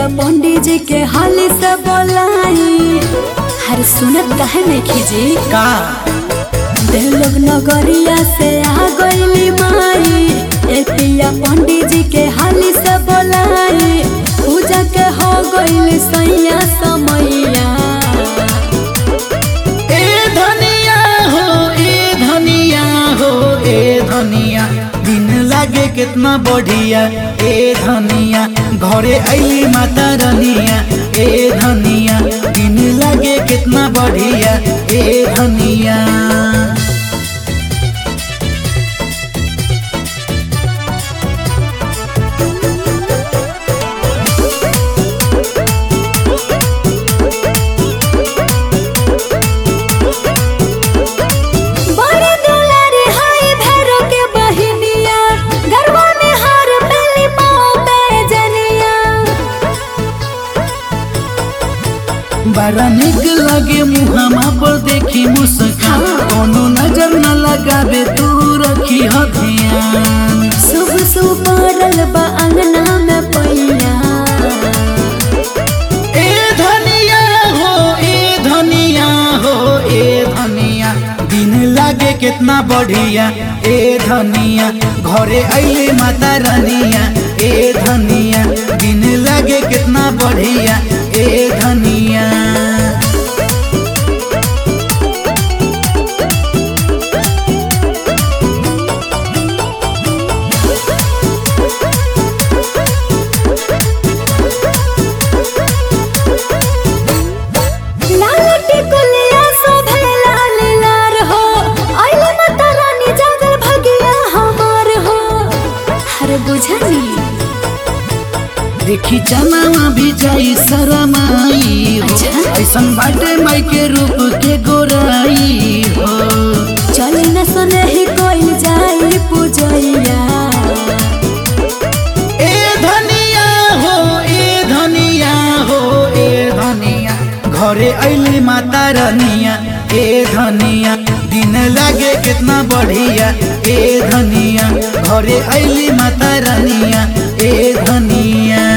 पंडित जी के हाली से बोलाई हर सुनत कहे नहीं खीजी का दे लोग नगरिया से आ गईली माई ए पिया पंडित जी के हाली से बोलाई पूजा के हो गईली सैया समैया ए धनिया हो ए धनिया हो ए धनिया दिन लागे कितना बढ़िया ए धनिया घरे अली माता रनिया ए धनिया दिन लागे कितना बढ़िया ए धनिया बड़े दुलारी हाय भैरो के बहिनिया गरबा में हार पहली पाँव पे जनिया बड़ा निक लगे मुहमा पर देखी मुस्कान कोनो नजर न लगावे तू रखी हो ध्यान शुभ शुभ पड़ल बा अंगना में पैया ए धनिया हो ए धनिया हो ए धनिया दिन लागे कितना बढ़िया ए धनिया घरे अइले माता रानिया ए धनिया दिन लागे कितना बढ़िया ए धनिया लाल टिकुलिया शोभे लाल लार हो आइले माता रानी जागल भगिया हमार हो हर बुझनी देखी चनावा भी जाई शरमाई हो अच्छा। ऐसन बाटे माई के रूप के गोराई हो चली न सुने ही कोई जाई पूजैया ए धनिया हो ए धनिया हो ए धनिया घरे अइली माता रनिया ए धनिया दिन लागे कितना बढ़िया ए धनिया घरे अइली माता रनिया ए धनिया